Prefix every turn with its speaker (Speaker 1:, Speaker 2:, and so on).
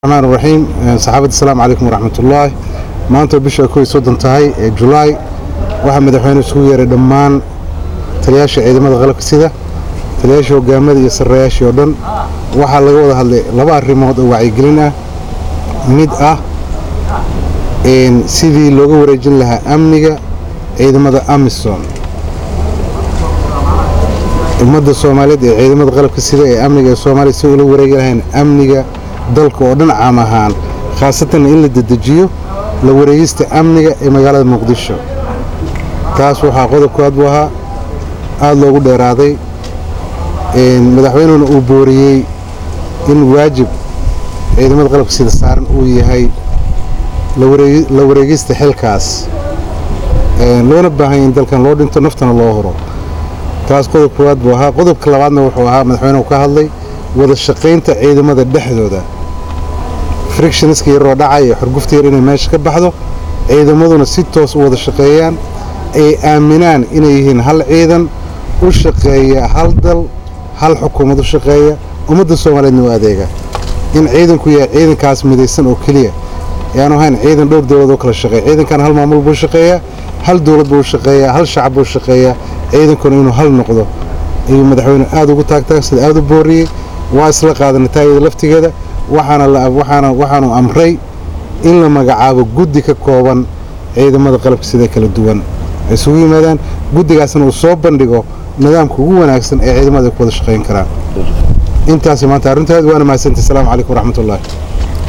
Speaker 1: الرحمن الرحيم صحابة السلام عليكم ورحمة الله maanta bisha kow iyo soddon tahay ee julaay waxaa madaxweyne isugu yeeray dhammaan taliyaasha ciidamada qalabka sida taliyaasha hogaamada iyo sarreeyaashii oo dhan waxaa laga wada hadlay laba arrimood oo wacyigelin ah mid ah sidii looga wareejin lahaa amniga ciidamada amisom ummadda soomaaliyeed ee ciidamada qalabka sida ee amniga ee soomaaliya si ula wareegi lahayn amniga dalka oo dhan caam ahaan khaasatan in la dedejiyo la wareegista amniga ee magaalada muqdisho taas waxaa qodob koowaad buu ahaa aada loogu dheeraaday madaxweynuna uu booriyey in waajib ciidamada qalabka sida saaran uu yahay la wareegista xilkaas loona baahanya in dalkan loo dhinto naftana loo horo taas qodob koowaad buu ahaa qodobka labaadna wuxuu ahaa madaxweynuhu ka hadlay wada shaqaynta ciidamada dhexdooda frictionska yaroo dhacay ee xurgufta yar inay meesha ka baxdo ciidamaduna si toos u wada shaqeeyaan ay aaminaan inay yihiin hal ciidan u shaqeeya hal dal hal xukuumad u shaqeeya ummadda soomaaliyeedna u adeega in ciidanku yahay ciidankaas midaysan oo keliya yaanu ahayn ciidan dhowr dowlad oo kala shaqeeya ciidankan hal maamul buu shaqeeyaa hal dowlad buu shaqeeyaa hal shacab buu shaqeeyaa ciidankuna inuu hal noqdo ayuu madaxweyne aada ugu taagtaag sida aada u booriyey waa isla qaadanay taayada laftigeeda waxaanu amray in la magacaabo guddi ka kooban ciidamada qalabka sida kala duwan ay isugu yimaadaan guddigaasna uu soo bandhigo nidaamka ugu wanaagsan ee ciidamada ay ku wada shaqayn karaan intaasi maanta arrintaad waana mahadsantay asalaamu calaykum waraxmatullahi